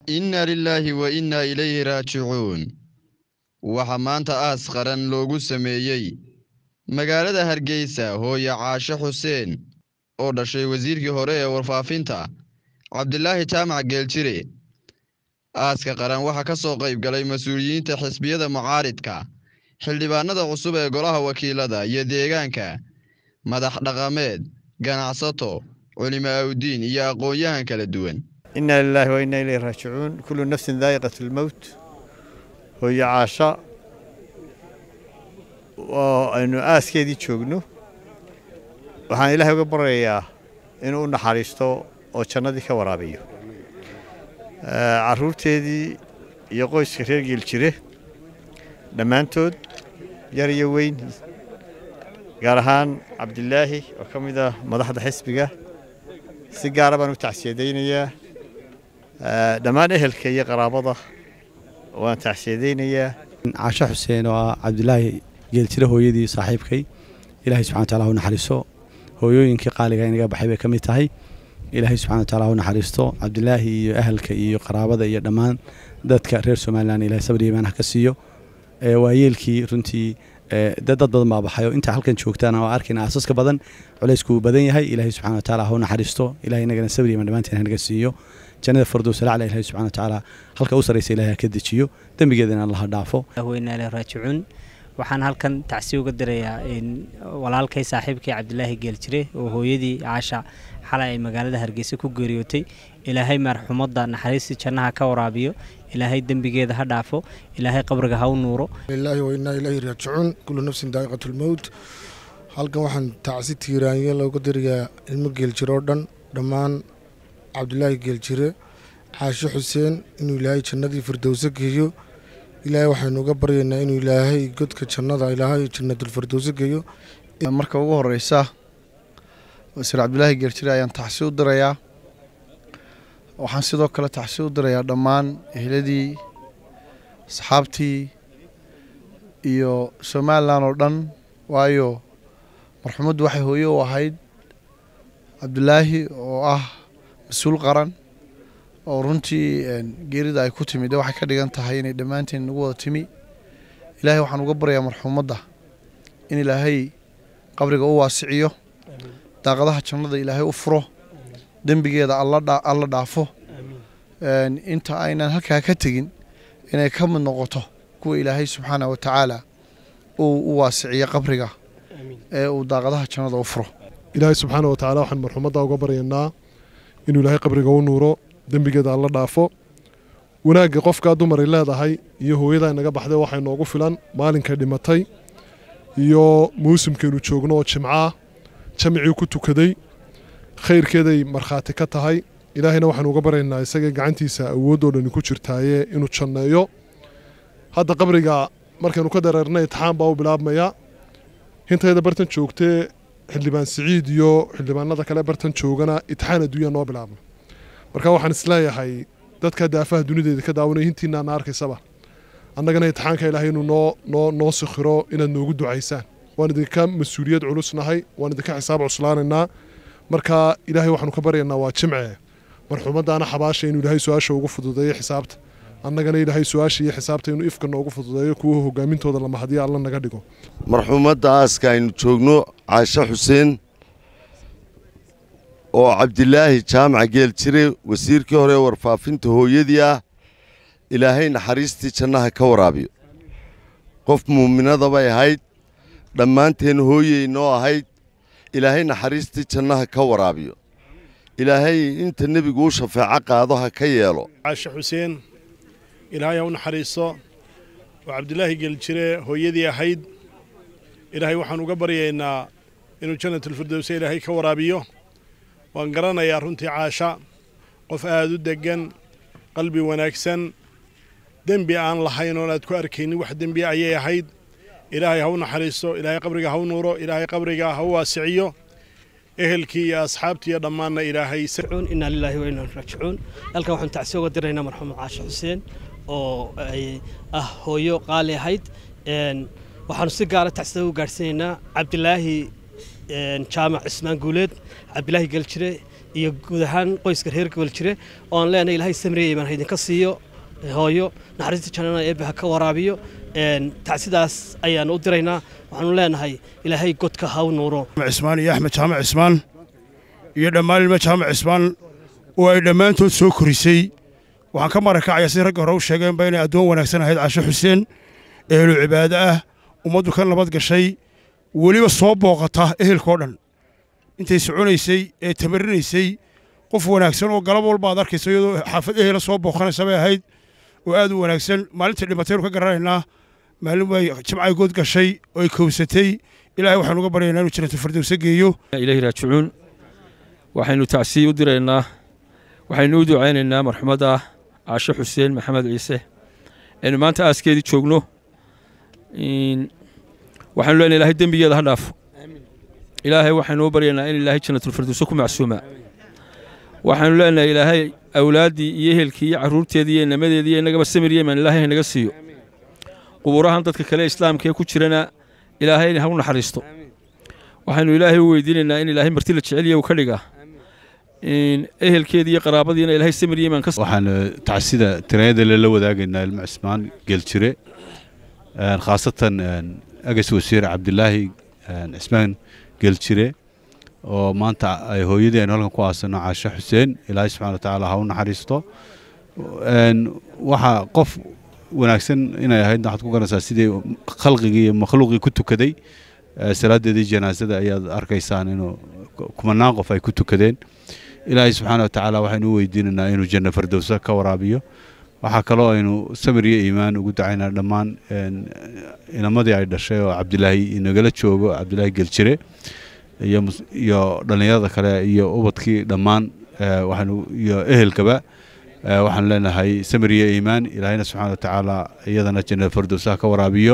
inna lilaahi wa innaa ilayhi raajicuun waxaa maanta aas qaran loogu sameeyey magaalada hargeysa hooye caashe xuseen oo dhashay wasiirkii hore ee warfaafinta cabdilaahi jaamac geeljire aaska qaran waxaa ka soo qayb galay mas-uuliyiinta xisbiyada mucaaridka xildhibaanada cusub ee golaha wakiilada iyo deegaanka madax dhaqameed ganacsato culimo awdiin iyo aqoon-yahan kala duwan inaa lilaahi wa innaa ilayhi raajicuun kullu nafsin daa'iqat lmowt hooye caasha oo aynu aaskeedii joogno waxaan ilaahay uga baryayaa inuu u naxariisto oo jannadii ka waraabiyo carruurteedii iyo qoyska reer geeljire dhammaantood yar iyo weyn gaar ahaan cabdilaahi oo ka mid ah madaxda xisbiga si gaara baan u tacsiyadaynayaa dhammaan ehelka iyo qaraabada waan tacsiyadaynayaa caashe xuseen oo ah cabdilaahi geeljire hooyadii saaxiibkay ilaahay subxana wataala ha u naxariisto hooyooyinkii qaaliga inaga baxay bay ka mid tahay ilaahay subxana wataala ha u naxariisto cabdilaahi iyo ahalka iyo qaraabada iyo dhammaan dadka reer somalilan ilahay sabri imaan ha ka siiyo waayeelkii runtii dad badan baa baxayo inta halkan joogtaan oo arkayna aasaska badan culaysku uu badan yahay ilaahay subxana wataala ha u naxariisto ilahay inagana sabri imaan dhammaanteen hanaga siiyo jannada fardows lacla ilahay subxana wataala halka u sarraysa ilahay ha ka dejiyo dembigeedana allah ha dhaafo weynaa ilaahi raajicuun waxaan halkan tacsi uga dirayaa walaalkay saaxiibkay cabdilaahi geeljire oo hooyadii caasha xalay ay magaalada hargeysa ku geeriyootay ilaahay marxumadda naxariistii jannaha ka waraabiyo ilaahay dembigeeda ha dhaafo ilaahay qabriga ha u nuuro lilaahi wa innaa ilayhi raajicuun kullu nafsin daa'iqat lmowt halkan waxaan tacsi tiiraanyo looga dirayaa ilmo geeljire oo dhan dhammaan cabdilaahi geeljire caashe xuseen inuu ilaahay jannadii firdowso geeyo ilaahay waxaynu uga baryaynaa inuu ilaahay godka jannada ilaahay jannadulfirdowso geeyo marka ugu horeysa wasiir cabdilaahi geeljire ayaan taxsi u dirayaa waxaan sidoo kale taxsi u dirayaa dhammaan ehladii asxaabtii iyo somalilan oo dhan waayo marxumaddu waxay hooye u ahayd cabdilaahi oo ah mas-uul qaran oo runtii geerida ay ku timid waxay ka dhigan tahay inay dhammaanteen nagu wada timi ilaahay waxaan uga baryayaa marxuumadda in ilaahay qabriga u waasiciyo daaqadaha jannada ilaahay u furo dembigeeda alla dhaafo inta aynan halkaa ka tegin inay ka mid noqoto kuwa ilaahay subxaana wa tacaala uu u waasiciyo qabriga ee uu daaqadaha jannada u furo ilaahay subxaana wa tacaala waxaan marxuumadda uga baryaynaa inuu ilaahay qabriga u nuuro dembigeeda alla dhaafo wanaagga qofkaa dumaray leedahay iyo hooyadaa inaga baxday waxay noogu filan maalinkay dhimatay iyo muusimkaynu joogno oo jimcaah jamicii ku tukaday khayrkeeday markhaati ka tahay ilaahayna waxaanu uga baryaynaa isagay gacantiisa awooddoo dhani ku jirtaaye inuu janneeyo hadda qabriga markaynu ka dareernay itixaan baa u bilaabmaya hintayda bartan joogtee xildhibaan siciid iyo xildhibaanada kale bartan joogana itixaan adduunya noo bilaabma marka waxaan isleeyahay dadka daafaha dunideeda ka daawanaya hintiinaana arkaysaba annagana itixaanka ilaahay inuu noo noo noo sikhiro inaad noogu ducaysaan waan idinka mas-uuliyad culusnahay waan idinka xisaab cuslaanaynaa marka ilaahay waxaanu ka baryaynaa waa jimce marxuumaddaana xabaasha inuu ilaahay su-aasha ugu fududeeyo xisaabta annagana ilaahay su-aasha iyo xisaabta inuu ifka noogu fududeeyo kuwa hogaamintooda lama hadiya alla naga dhigo marxuumadda aaska aynu joogno caashe xuseen oo cabdilaahi jaamac geeljire wasiirkii hore ee warfaafinta hooyadii ah ilaahay naxariistii jannaha ka waraabiyo qof muuminada bay ahayd dhammaanteen hooyey noo ahayd ilaahay naxariistii jannaha ka waraabiyo ilaahay inta nebigu u shafeeco qaado ha ka yeelo caashe xuseen ilaahay ha u naxariiso oo cabdilaahi geeljire hooyadii ahayd ilaahay waxaan uga baryaynaa inuu jannatulfirdowse ilaahay ka waraabiyo waan garanayaa runtii caasha qof aad u deggan qalbi wanaagsan dembi aan lahayn oon aad ku arkaynin wax dembi ayay ahayd ilaahay ha u naxariiso ilaahay qabriga ha u nuuro ilaahay qabriga ha u waasiciyo ehelkii iyo asxaabtii iyo dhammaanna ilaahay inaa lilaahi wa inaa raajicuun halkan waxaan tacsi uga diraynaa marxuum caashe xuseen oo ay ah hooyo qaali ahayd waxaanu si gaara tacsida u gaadhsiinaynaa cabdilaahi jaamac cismaan guuleed cabdilaahi geljire iyo guud ahaan qoyska reer goboljire oo aan leenahay ilaahay samriya imaan haydinka siiyo hooyo naxariista jannana eebbe ha ka waraabiyo tacsidaas ayaanu u diraynaa waxaanu leenahay ilaahay godka ha u nuuro cismaan iyo axmed jaamac cismaan iyo dhammaan ilmo jaamac cismaan oo ay dhammaantood soo korisay waxaan ka marakacaya si ragga hore u sheegeenba inay addoon wanaagsan ahayd casho xuseen ehelu cibaado ah ummaddu ka nabad gashay weliba soo booqata ehelkao dhan intay soconaysay ee tamarinaysay qof wanaagsan oo galab walba aad arkayso iyadoo xaafad ehela soo booqanaysa bay ahayd oo aad u wanaagsan maalintii dhimataynu ka garanaynaa maalin way jimcay good gashay oo ay kowsatay ilaahay waxaanu uga baryaynaa inuu jannatu firdowsa geeyo ilaahi raajicuun waxaynu tacsiye u diraynaa waxaynu u ducaynaynaa marxumadda caasho xuseen maxamed ciise aynu maanta aaskeedii joogno waxaanu leenahay ilaahay dembigeeda ha dhaafo ilaahay waxaynu u baryaynaa in ilaahay jannatulfirdowsa ku macsuuma waxaanu leenahay ilaahay awlaaddii iyo ehelkii iyo carruurteedii iyo inamadeedii iyo innagaba samir yeman ilaahay haynaga siiyo quburahan dadka kale islaamka ee ku jirana ilaahay ha u naxariisto waxaynu ilaahay u weydiinaynaa in ilaahay marti la jeceliya uu ka dhiga ehelkeedii iyo qaraabadiina ilaahay samir yeman ka waxaan tacsida tirayada lala wadaagaynaa ilmo cismaan geeljire khaasatan agas wasiir cabdilaahi cismaan geeljire oo maanta ay hooyadii aynu halkan ku aasano caasho xuseen ilaahay subxana wa tacaala ha u naxariisto waxa qof wanaagsan inay ahayd waxaad ku garanaysaa sidii khalqigii iyo makhluuqii ku tukaday salaadeedii janaasada ayaad arkaysaan inuu kumanaan qof ay ku tukadeen ilaahay subxaana wa tacaala waxaynu u weydiinaynaa inuu janno fardowsa ka waraabiyo waxaa kaloo aynu samir iyo iimaan ugu dacaynaa dhammaan inamadii ay dhashay oo cabdilaahi inagala joogo cabdilaahi geljire iyo dhallinyarada kale iyo ubadkii dhammaan waxaanu iyo ehelkaba waxaan leenahay samir iyo iimaan ilaahayna subxaana wa tacaala iyadana janno fardowsaha ka waraabiyo